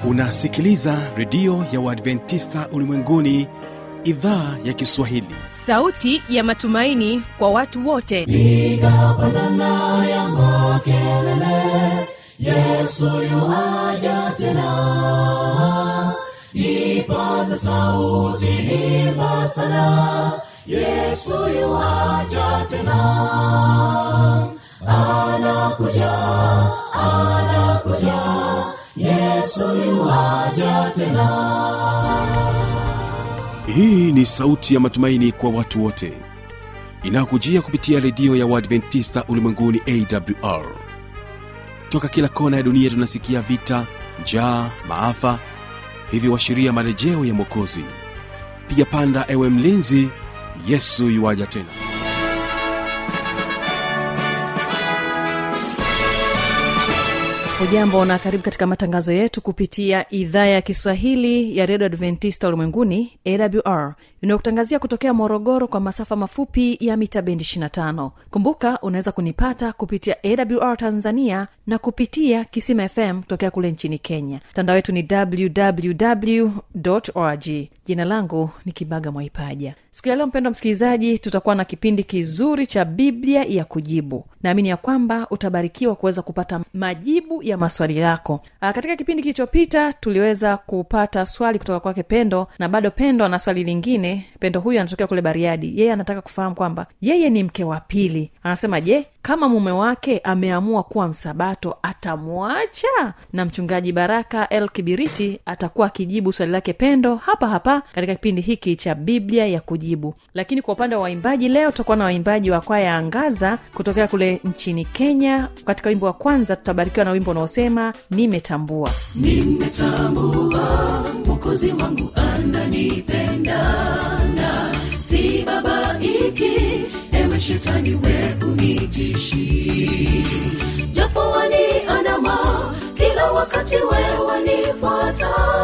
unasikiliza redio ya uadventista ulimwenguni idhaa ya kiswahili sauti ya matumaini kwa watu wote piga pandana ya makelele yesu yuaja tena ipaze sauti imba sana yesu yuaja tena anakuja anakuja yesu yuaja tena hii ni sauti ya matumaini kwa watu wote inayokujia kupitia redio ya uadventista ulimwenguni awr toka kila kona ya dunia tunasikia vita njaa maafa hivyo washiria marejeo ya mwokozi piga panda ewe mlinzi yesu yuwaja tena hujambo na karibu katika matangazo yetu kupitia idhaa ya kiswahili ya redio adventista ulimwenguni awr inayokutangazia kutokea morogoro kwa masafa mafupi ya mita bendi 25 kumbuka unaweza kunipata kupitia awr tanzania na kupitia kisima fm kutokea kule nchini kenya mtandao wetu ni www org jina langu ni kibaga mwaipaja siku ya leo mpendo msikilizaji tutakuwa na kipindi kizuri cha biblia ya kujibu naamini ya kwamba utabarikiwa kuweza kupata majibu ya maswali yako Aa, katika kipindi kilichopita tuliweza kupata swali kutoka kwake pendo na bado pendo ana swali lingine pendo huyu anatokea kule bariadi yeye anataka kufahamu kwamba yeye ni mke wa pili anasema je kama mume wake ameamua kuwa msabato atamwacha na mchungaji baraka el kibiriti atakuwa akijibu swali lake pendo hapa hapa katika kipindi hiki cha biblia ya kujibu lakini kwa upande wa waimbaji leo tutakuwa na waimbaji wa kwaya angaza kutokea kule nchini kenya katika wimbo wa kwanza tutabarikiwa na wimbo unaosema nimetambua nimetambua mwokozi wangu ananipenda na si babaiki ewe shetani we unitishi japo waniandama kila wakati we wanifuata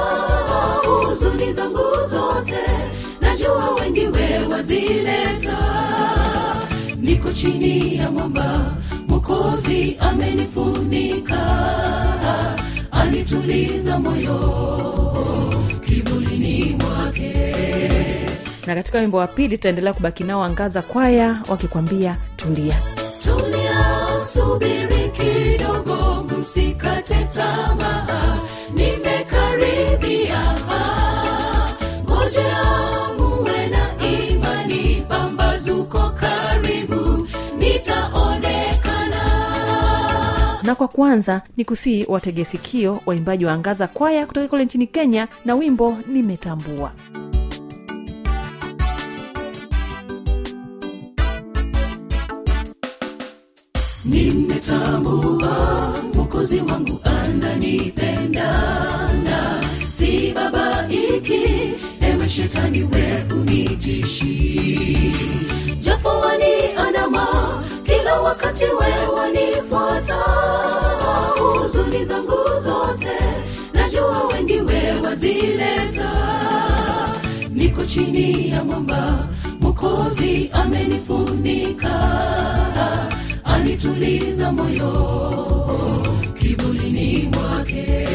huzuni zangu zote najua wengi we wazileta niko chini ya mwamba mokozi amenifunika anituliza moyo kivulini mwake na katika wimbo wa pili tutaendelea kubaki nao angaza kwaya wakikwambia tulia tulia subiri kidogo msikate tamaa nimekaribia ngojea muwe na imani pambazuko karibu nitaonekana na kwa kwanza ni kusii watege sikio waimbaji wa angaza kwaya kutoka kule nchini kenya na wimbo nimetambua nimetambua mwokozi wangu ananipenda na si babaiki ewe shetani we unitishi japo waniandama kila wakati we wanifuata huzuni zangu zote najua wengi we wazileta niko chini ya mwamba mokozi amenifunika anituliza moyo kivulini mwake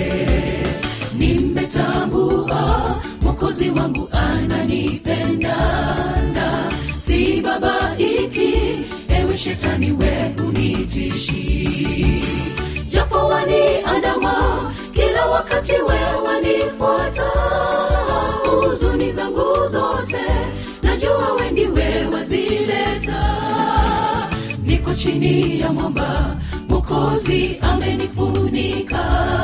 nimetambua mokozi wangu ananipenda na si babaiki ewe shetani we unitishi japo waniandama kila wakati we wanifuata huzuni zangu zote najua wengi we wazileta niko chini ya mwamba mokozi amenifunika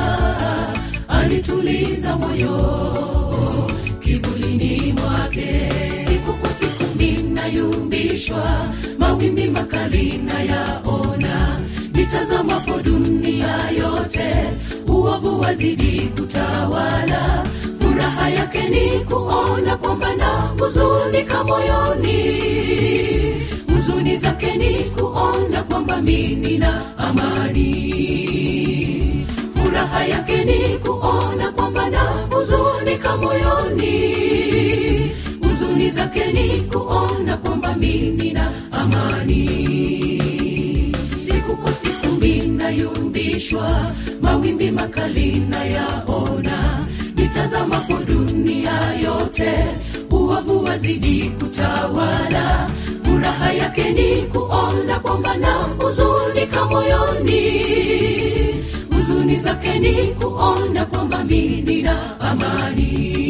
anituliza moyo kivulini mwake siku kwa siku ninayumbishwa mawimbi makali nayaona nitazamapo dunia yote uovu wazidi kutawala furaha yake ni kuona kwamba na huzunika moyoni huzuni zake ni kuona kwamba mimi na amani furaha yake ni kuona kwamba na huzunika moyoni huzuni zake ni kuona kwamba mimi na amani siku kwa siku mina nayumbishwa mawimbi makali nayaona nitazamapo dunia yote uovu wazidi kutawala furaha yake ni kuona kwamba na huzunika moyoni huzuni zake ni kuona kwamba mimi nina amani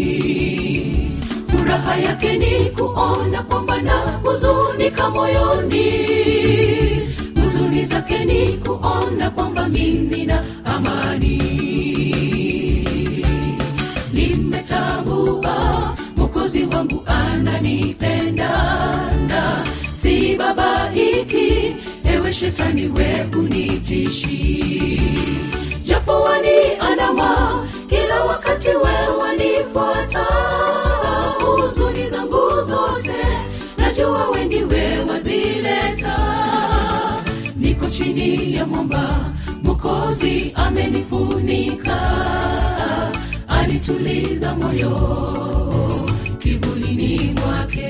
furaha yake ni kuona kwamba na huzunika moyoni huzuni zake ni kuona kwamba mimi na amani nimetambua mokozi wangu ananipenda na si babaiki ewe shetani we unitishi japo waniandama kila wakati we wanifuata huzuni zangu zote najua we ndiwe wazileta niko chini ya mwamba mokozi amenifunika anituliza moyo kivulini mwake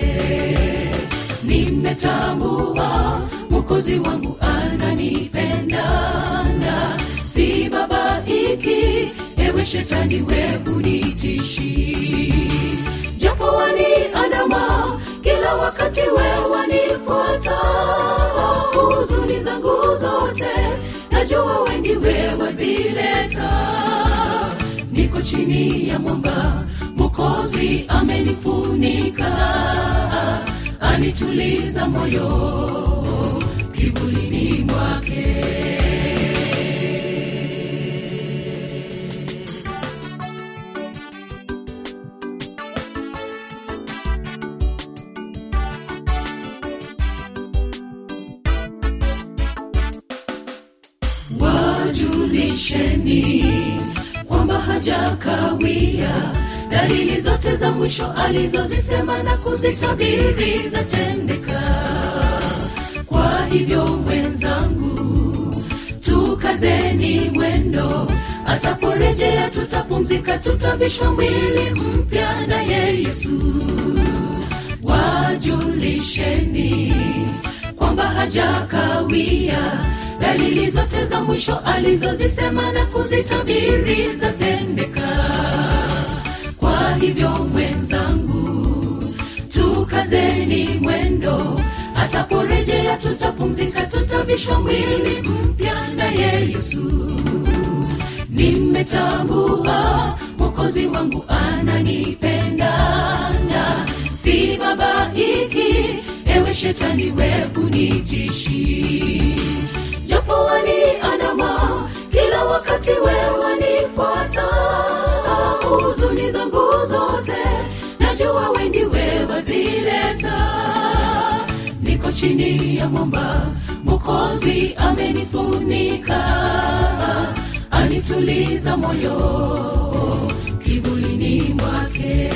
nimetambua mokozi wangu ananipenda na si babaiki ewe shetani we unitishi japo waniandama kila wakati we wanifuata huzuni zangu zote najua we ndiwe wazileta niko chini ya mwamba mokozi amenifunika anituliza moyo kivulini mwake wajulisheni kwamba hajakawia dalili zote za mwisho alizozisema na kuzitabiri zatendeka kwa hivyo mwenzangu tukazeni mwendo ataporejea tutapumzika tutavishwa mwili mpya naye yesu wajulisheni kwamba hajakawia dalili zote za mwisho alizozisema na kuzitabiri zatendeka kwa hivyo mwenzangu tukazeni mwendo ataporejea tutapumzika tutavishwa mwili mpya naye yesu nimetambua mokozi wangu ananipenda na si babaiki ewe shetani we unitishi japo waniandama kila wakati we wanifuata huzuni zangu zote najua we ndiwe wazileta niko chini ya mwamba mokozi amenifunika anituliza moyo kivulini mwake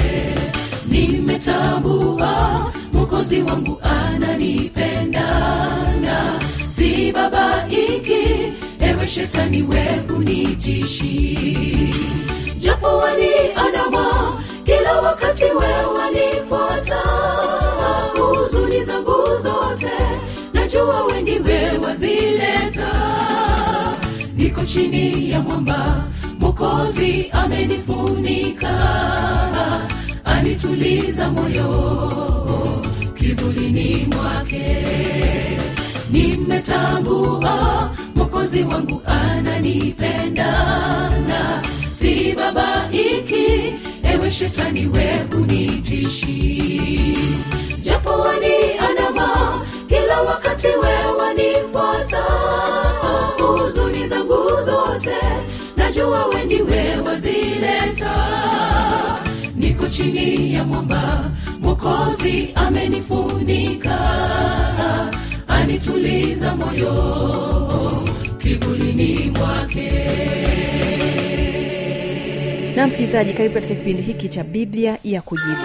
nimetambua mokozi wangu ananipenda na si babaiki ewe shetani we unitishi japo waniandama kila wakati we wanifuata huzuni zangu zote najua we ndiwe wazileta niko chini ya mwamba mokozi amenifunika anituliza moyo kivulini mwake nimetambua mokozi wangu ananipenda na si babaiki ewe shetani we unitishi japo waniandama kila wakati we wanifuata huzuni zangu zote najua we ndiwe wazileta niko chini ya mwamba mokozi amenifunika anituliza moyo kivulini mwake na msikilizaji karibu katika kipindi hiki cha biblia ya kujibu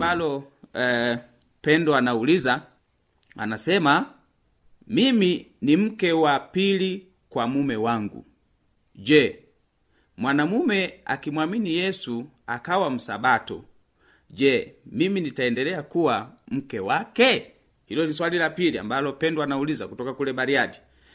ambalo eh, pendo anauliza anasema mimi ni mke wa pili kwa mume wangu je mwanamume akimwamini yesu akawa msabato je mimi nitaendelea kuwa mke wake hilo ni swali la pili ambalo pendo anauliza kutoka kule bariadi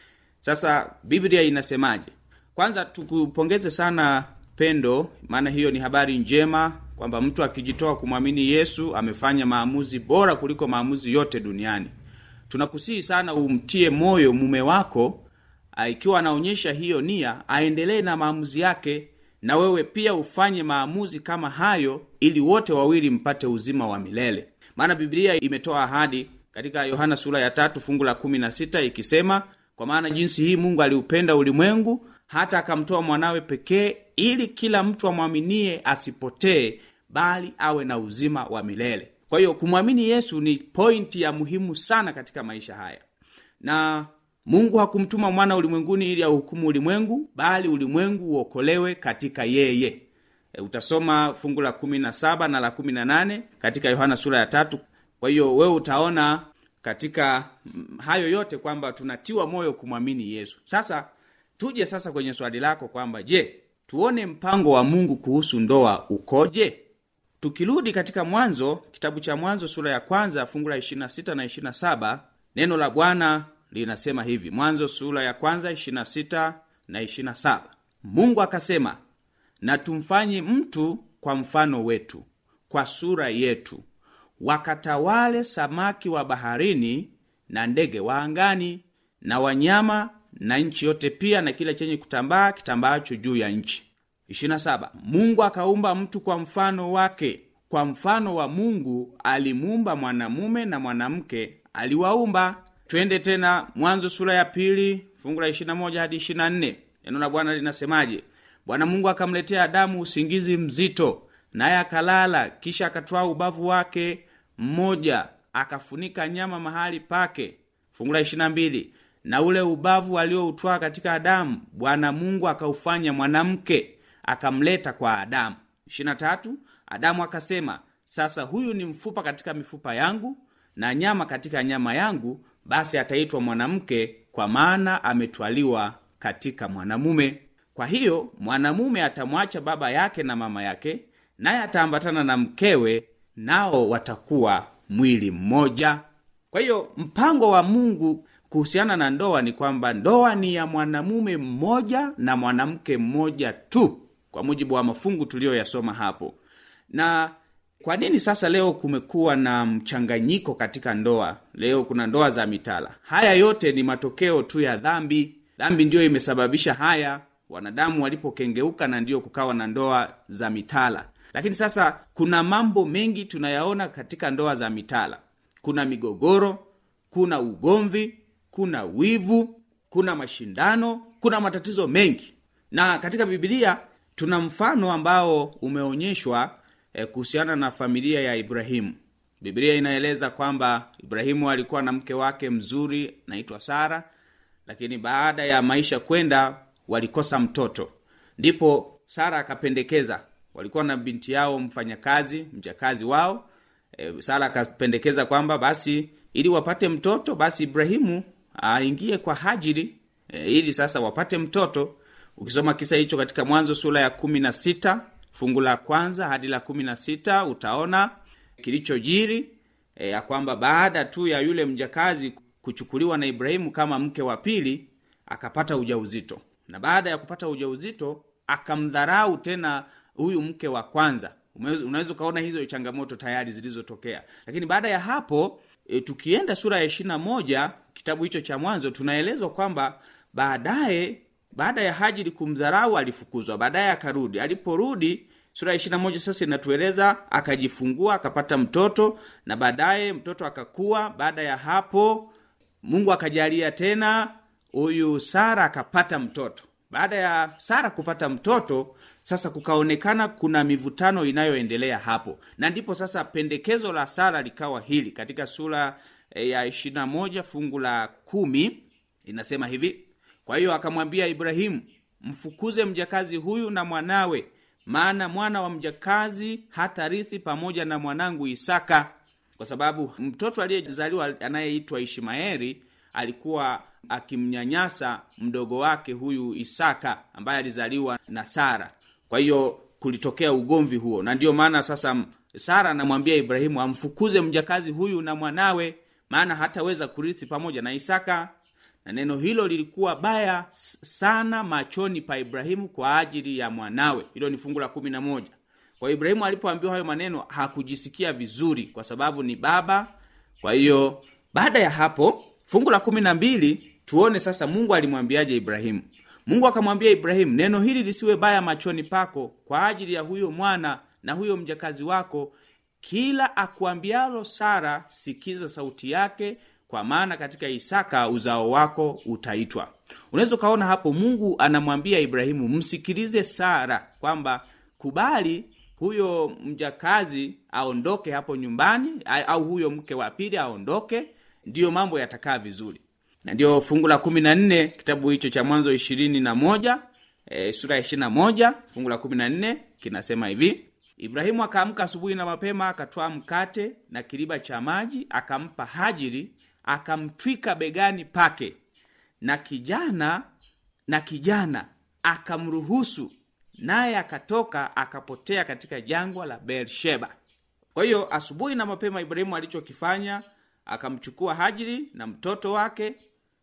sasa biblia inasemaje kwanza tukupongeze sana pendo maana hiyo ni habari njema kwamba mtu akijitoa kumwamini yesu amefanya maamuzi bora kuliko maamuzi yote duniani tunakusihi sana umtie moyo mume wako ah, ikiwa anaonyesha hiyo nia aendelee na maamuzi yake na wewe pia ufanye maamuzi kama hayo ili wote wawili mpate uzima wa milele maana biblia imetoa ahadi katika yohana sura ya tatu fungu la kumi na sita ikisema kwa maana jinsi hii mungu aliupenda ulimwengu hata akamtoa mwanawe pekee ili kila mtu amwaminie asipotee bali awe na uzima wa milele kwa hiyo kumwamini yesu ni pointi ya muhimu sana katika maisha haya na mungu hakumtuma mwana ulimwenguni ili auhukumu ulimwengu bali ulimwengu uokolewe katika yeye e, utasoma fungu la kumi na saba na la kumi na nane katika yohana sura ya tatu kwa hiyo wewe utaona katika mm, hayo yote kwamba tunatiwa moyo kumwamini yesu sasa tuje sasa kwenye swali lako kwamba je tuone mpango wa mungu kuhusu ndoa ukoje tukirudi katika mwanzo kitabu cha mwanzo sura ya kwanza fungu la 26 na 27 neno la bwana linasema hivi mwanzo sura ya kwanza 26 na 27 mungu akasema na tumfanye mtu kwa mfano wetu kwa sura yetu wakatawale samaki wa baharini na ndege wa angani na wanyama na nchi yote pia na kila chenye kutambaa kitambaacho juu ya nchi 27 mungu akaumba mtu kwa mfano wake kwa mfano wa mungu alimuumba mwanamume na mwanamke aliwaumba twende tena mwanzo sura ya pili fungu la 21 hadi 24 neno la bwana linasemaje bwana mungu akamletea adamu usingizi mzito naye akalala kisha akatwaa ubavu wake mmoja akafunika nyama mahali pake fungu la 22 na ule ubavu alioutwaa katika adamu bwana mungu akaufanya mwanamke akamleta kwa adamu 23 adamu akasema sasa huyu ni mfupa katika mifupa yangu na nyama katika nyama yangu basi ataitwa mwanamke kwa maana ametwaliwa katika mwanamume kwa hiyo mwanamume atamwacha baba yake na mama yake naye ataambatana na mkewe nao watakuwa mwili mmoja kwa hiyo mpango wa mungu kuhusiana na ndoa ni kwamba ndoa ni ya mwanamume mmoja na mwanamke mmoja tu kwa mujibu wa mafungu tuliyoyasoma hapo na kwa nini sasa leo kumekuwa na mchanganyiko katika ndoa leo kuna ndoa za mitala haya yote ni matokeo tu ya dhambi dhambi ndiyo imesababisha haya wanadamu walipokengeuka na ndiyo kukawa na ndoa za mitala lakini sasa kuna mambo mengi tunayaona katika ndoa za mitala kuna migogoro kuna ugomvi kuna wivu kuna mashindano kuna matatizo mengi na katika bibilia tuna mfano ambao umeonyeshwa eh, kuhusiana na familia ya ibrahimu biblia inaeleza kwamba ibrahimu alikuwa na mke wake mzuri naitwa sara lakini baada ya maisha kwenda walikosa mtoto ndipo sara akapendekeza walikuwa na binti yao mfanyakazi mjakazi wao e, sara akapendekeza kwamba basi ili wapate mtoto basi ibrahimu aingie kwa hajiri e, ili sasa wapate mtoto ukisoma kisa hicho katika mwanzo sura ya kumi na sita fungu la kwanza hadi la kumi na sita utaona kilichojiri e, ya kwamba baada tu ya yule mjakazi kuchukuliwa na ibrahimu kama mke wa pili akapata ujauzito na baada ya kupata ujauzito akamdharau tena huyu mke wa kwanza Umeweza- unaweza ukaona hizo changamoto tayari zilizotokea lakini baada ya hapo e, tukienda sura ya ishirina moja kitabu hicho cha mwanzo tunaelezwa kwamba baadaye baada ya hajiri kumdharau alifukuzwa baadaye akarudi aliporudi sura ya ishirina moja sasa inatueleza akajifungua akapata mtoto na baadaye mtoto akakua baada ya hapo mungu akajalia tena huyu sara akapata mtoto baada ya sara kupata mtoto sasa kukaonekana kuna mivutano inayoendelea hapo na ndipo sasa pendekezo la sara likawa hili katika sura eh, ya ishirina moja fungu la kumi inasema hivi kwa hiyo akamwambia ibrahimu mfukuze mjakazi huyu na mwanawe maana mwana wa mjakazi hatarithi pamoja na mwanangu isaka kwa sababu mtoto aliyezaliwa anayeitwa ishmaeli alikuwa akimnyanyasa mdogo wake huyu isaka ambaye alizaliwa na sara kwa hiyo kulitokea ugomvi huo na ndiyo maana sasa sara anamwambia ibrahimu amfukuze mjakazi huyu na mwanawe maana hataweza kurithi pamoja na isaka na neno hilo lilikuwa baya sana machoni pa ibrahimu kwa ajili ya mwanawe hilo ni fungu la kumi na moja kwa hiyo ibrahimu alipoambiwa hayo maneno hakujisikia vizuri kwa sababu ni baba kwa hiyo baada ya hapo fungu la kumi na mbili tuone sasa mungu alimwambiaje ibrahimu mungu akamwambia ibrahimu neno hili lisiwe baya machoni pako kwa ajili ya huyo mwana na huyo mjakazi wako kila akuambialo sara sikiza sauti yake kwa maana katika isaka uzao wako utaitwa unaweza ukaona hapo mungu anamwambia ibrahimu msikilize sara kwamba kubali huyo mjakazi aondoke hapo nyumbani au huyo mke wa pili aondoke ndiyo mambo yatakaa vizuri na ndiyo fungu la kumi na nne kitabu hicho cha mwanzo ishirini na moja e, sura ya ishiri na moja fungu la kumi na nne kinasema hivi ibrahimu akaamka asubuhi na mapema akatwaa mkate na kiriba cha maji akampa hajiri akamtwika begani pake na kijana na kijana akamruhusu naye akatoka akapotea katika jangwa la beersheba kwa hiyo asubuhi na mapema ibrahimu alichokifanya akamchukua hajiri na mtoto wake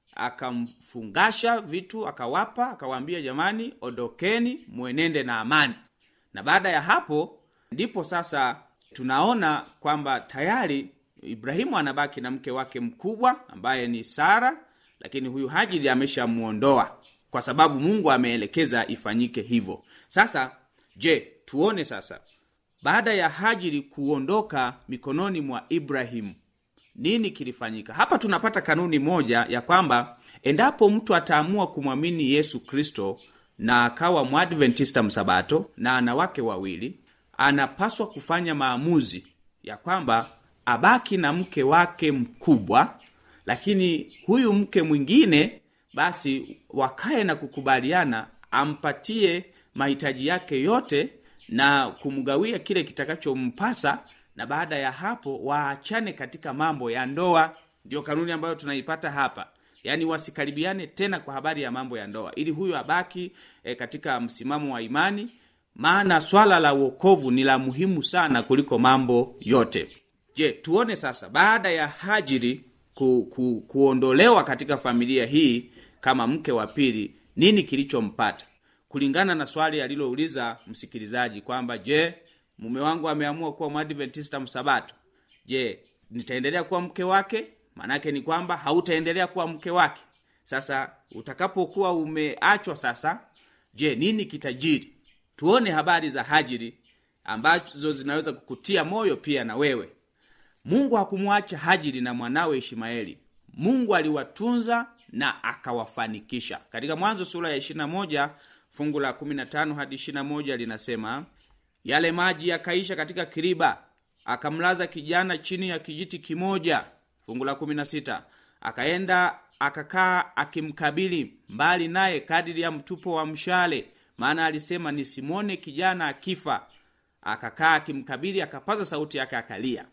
akamfungasha vitu akawapa akawaambia jamani ondokeni mwenende na amani na baada ya hapo ndipo sasa tunaona kwamba tayari ibrahimu anabaki na mke wake mkubwa ambaye ni sara lakini huyu hajiri ameshamuondoa kwa sababu mungu ameelekeza ifanyike hivyo sasa je tuone sasa baada ya hajiri kuondoka mikononi mwa ibrahimu nini kilifanyika hapa tunapata kanuni moja ya kwamba endapo mtu ataamua kumwamini yesu kristo na akawa mwadventista msabato na ana wake wawili anapaswa kufanya maamuzi ya kwamba abaki na mke wake mkubwa lakini huyu mke mwingine basi wakae na kukubaliana ampatie mahitaji yake yote na kumgawia kile kitakachompasa na baada ya hapo waachane katika mambo ya ndoa ndiyo kanuni ambayo tunaipata hapa yaani wasikaribiane tena kwa habari ya mambo ya ndoa ili huyu abaki e, katika msimamo wa imani maana swala la uokovu ni la muhimu sana kuliko mambo yote je tuone sasa baada ya hajiri ku, ku, kuondolewa katika familia hii kama mke wa pili nini kilichompata kulingana na swali alilouliza msikilizaji kwamba je mume wangu ameamua kuwa mwadventista msabato je nitaendelea kuwa mke wake maanake ni kwamba hautaendelea kuwa mke wake sasa utakapokuwa umeachwa sasa je nini kitajiri tuone habari za hajiri ambazo zinaweza kukutia moyo pia na wewe mungu hakumwacha hajiri na mwanawe ishmaeli mungu aliwatunza na akawafanikisha katika mwanzo sura ya 21 fungu la 15 hadi 21 linasema yale maji yakaisha katika kiriba akamlaza kijana chini ya kijiti kimoja fungu la 16 akaenda akakaa akimkabili mbali naye kadiri ya mtupo wa mshale maana alisema nisimwone kijana akifa akakaa akimkabili akapaza sauti yake akalia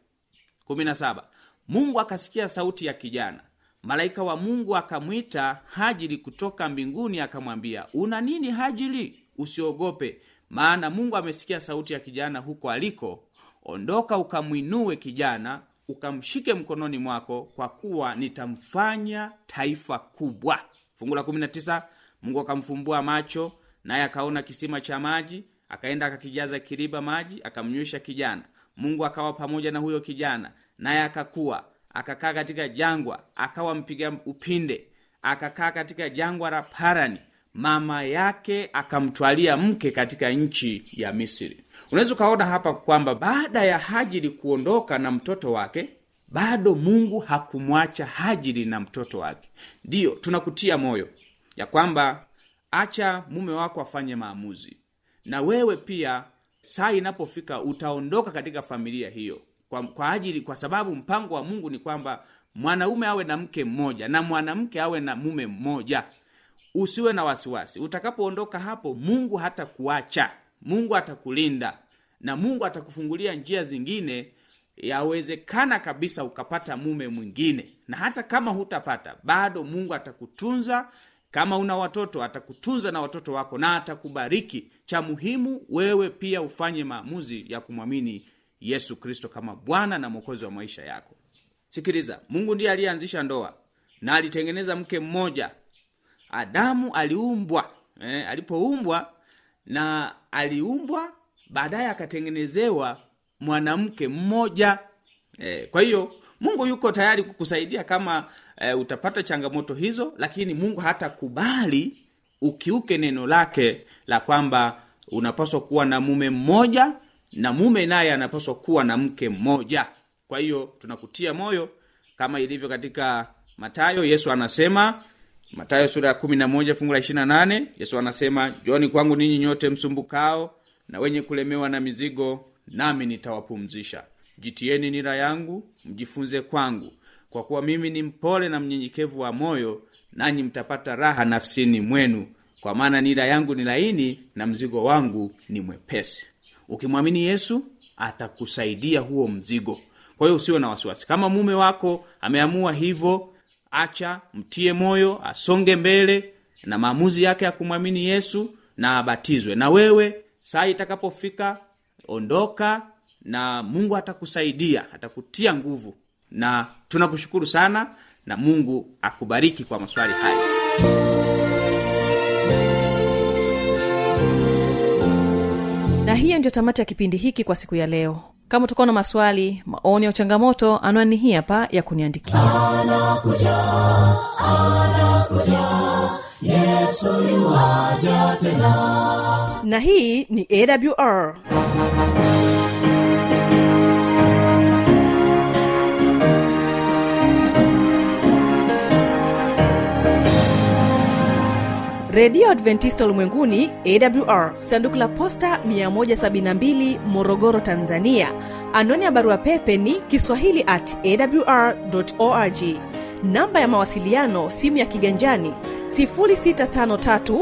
17 mungu akasikia sauti ya kijana malaika wa mungu akamwita hajiri kutoka mbinguni akamwambia una nini hajiri usiogope maana mungu amesikia sauti ya kijana huko aliko ondoka ukamwinue kijana ukamshike mkononi mwako kwa kuwa nitamfanya taifa kubwa fungu la 19 mungu akamfumbua macho naye akaona kisima cha maji akaenda akakijaza kiriba maji akamnywesha kijana mungu akawa pamoja na huyo kijana naye akakuwa akakaa katika jangwa akawa mpiga upinde akakaa katika jangwa la parani mama yake akamtwalia mke katika nchi ya misri unaweza ukaona hapa kwamba baada ya hajiri kuondoka na mtoto wake bado mungu hakumwacha hajiri na mtoto wake ndiyo tunakutia moyo ya kwamba acha mume wako afanye maamuzi na wewe pia saa inapofika utaondoka katika familia hiyo kwa, kwa ajili kwa sababu mpango wa mungu ni kwamba mwanaume awe na mke mmoja na mwanamke awe na mume mmoja usiwe na wasiwasi utakapoondoka hapo mungu hata kuacha mungu atakulinda na mungu atakufungulia njia zingine yawezekana kabisa ukapata mume mwingine na hata kama hutapata bado mungu atakutunza kama una watoto atakutunza na watoto wako na atakubariki cha muhimu wewe pia ufanye maamuzi ya kumwamini yesu kristo kama bwana na mwokozi wa maisha yako sikiliza mungu ndiye aliyeanzisha ndoa na alitengeneza mke mmoja adamu aliumbwa eh, alipoumbwa na aliumbwa baadaye akatengenezewa mwanamke mmoja eh, kwa hiyo mungu yuko tayari kukusaidia kama eh, utapata changamoto hizo lakini mungu hatakubali ukiuke neno lake la kwamba unapaswa kuwa na mume mmoja na mume naye anapaswa kuwa na mke mmoja kwa hiyo tunakutia moyo kama ilivyo katika matayo yesu anasema matayo sura ya kumi na moja fungu la ishirina nane yesu anasema joni kwangu ninyi nyote msumbukao na wenye kulemewa na mizigo nami nitawapumzisha jitieni nira yangu mjifunze kwangu kwa kuwa mimi ni mpole na mnyenyekevu wa moyo nanyi mtapata raha nafsini mwenu kwa maana nira yangu ni laini na mzigo wangu ni mwepesi ukimwamini yesu atakusaidia huo mzigo kwa hiyo usiwe na wasiwasi kama mume wako ameamua hivyo acha mtie moyo asonge mbele na maamuzi yake ya kumwamini yesu na abatizwe na wewe saa itakapofika ondoka na mungu atakusaidia atakutia nguvu na tunakushukuru sana na mungu akubariki kwa maswali haya na hiyo ndio tamati ya kipindi hiki kwa siku ya leo kama utakuwa na maswali maoni au changamoto anwani hii hapa ya kuniandikia na hii ni awr redio adventista ulimwenguni awr sanduku la posta 172 morogoro tanzania anwani ya barua pepe ni kiswahili at awr org namba ya mawasiliano simu ya kiganjani 653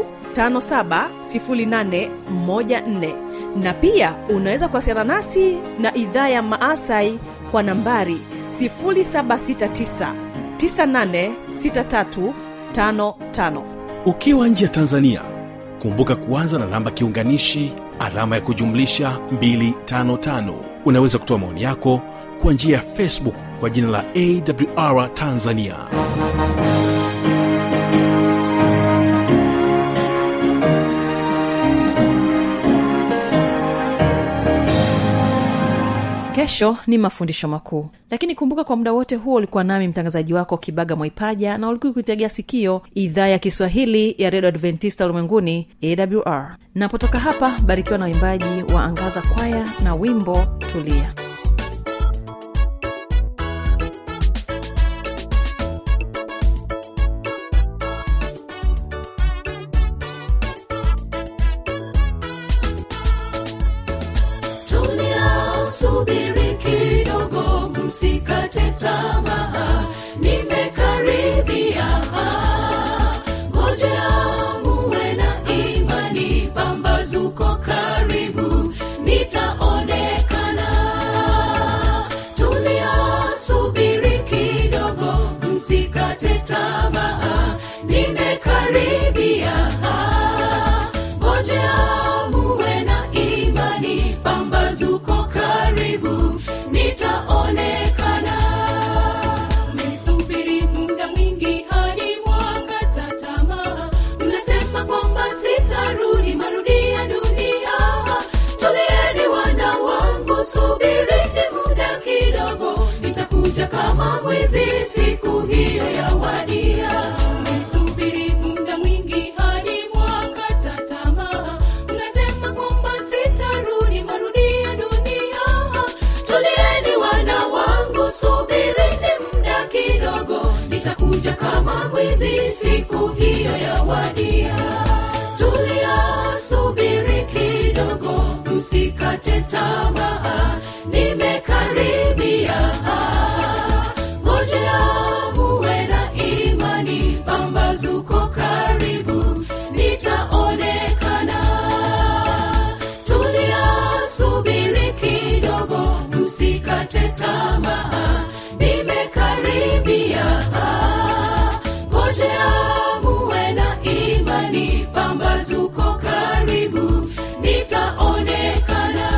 570814 na pia unaweza kuwasiliana nasi na idhaa ya maasai kwa nambari 769 986355 ukiwa nje ya tanzania kumbuka kuanza na namba kiunganishi alama ya kujumlisha 255 unaweza kutoa maoni yako kwa njia ya facebook kwa jina la awr tanzania kesho ni mafundisho makuu lakini kumbuka kwa muda wote huo ulikuwa nami mtangazaji wako kibaga mwaipaja na ulikuwa kuitegea sikio idhaa ya kiswahili ya redio adventista ulimwenguni awr napotoka hapa barikiwa na uimbaji wa angaza kwaya na wimbo tulia tulia subiri kidogo msikate tamaa nimekaribia ngojea muwe na imani pambazuko karibu nitaonekana tulia subiri kidogo msikate tamaa nimekaribia ngojea muwe na imani pambazuko karibu nitaonekana mlisubiri muda mwingi hadi mwakata tamaa mnasema kwamba sitarudi marudi ya dunia tulieni wana wangu subirini muda kidogo nitakuja kama mwizi siku hiyo ya wadia mlisubiri muda mwingi hadi mwakata tamaa mnasema kwamba sitarudi marudi ya dunia tulieni wana wangu subirini muda kidogo nitakuja kama mwizi siku hiyo ya wadia tulia subiri kidogo msikate tamaa nimekaribia ngojea muwe na imani pambazuko karibu nitaonekana tamaa nimekaribia ngojea muwe na imani pambazuko karibu nitaonekana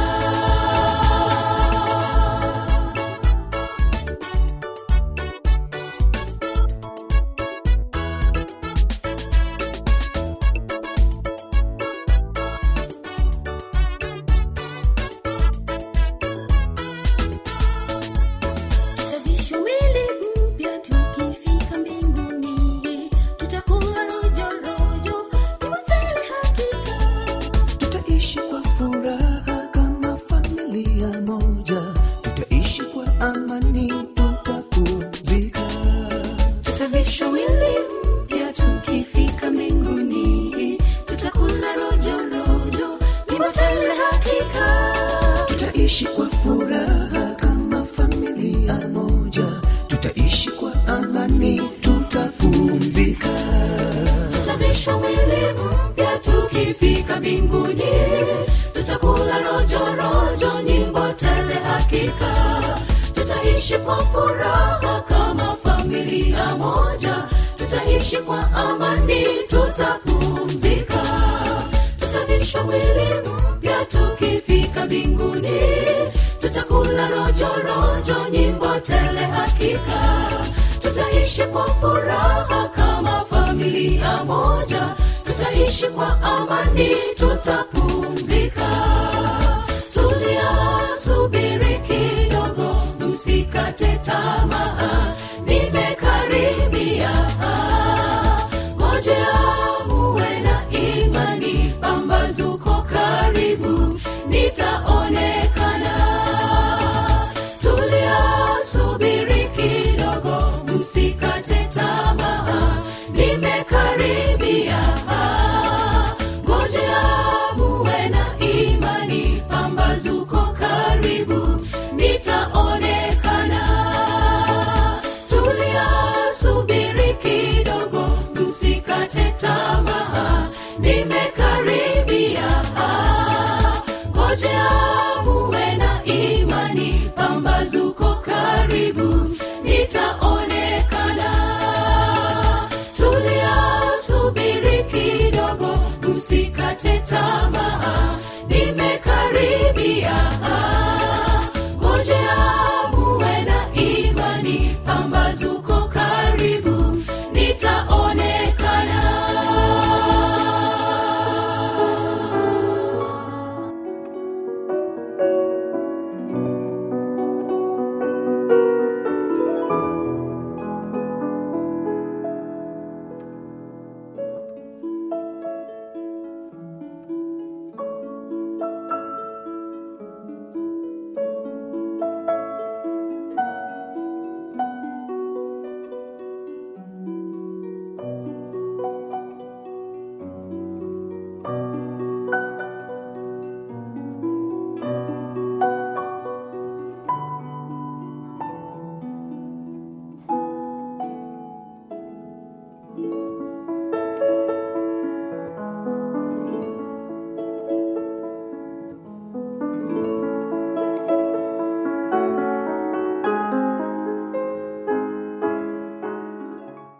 Tutasafisha mwili mpya tukifika mbinguni, tutakuwa rojo rojo, ni mazele hakika. tutaishi kwa furaha kama familia moja tutaishi kwa amani tutapumzika tutavisha mwili mpya tukifika mbinguni tutakula rojo rojo ni matele hakika tutaishi kwa furaha kama familia moja tutaishi kwa amani tutapumzika tutavisha mwili mpya tukifika mbinguni tutakula rojo rojo nyimbo tele hakika tutaishi kwa furaha kama familia moja tutaishi kwa amani tutapumzika tutavisha mwili mpya tukifika mbinguni tutakula rojo rojo nyimbo tele hakika tutaishi kwa furaha kama familia moja tutaishi kwa amani tutapumzika tulia subiri kidogo msikate tamaa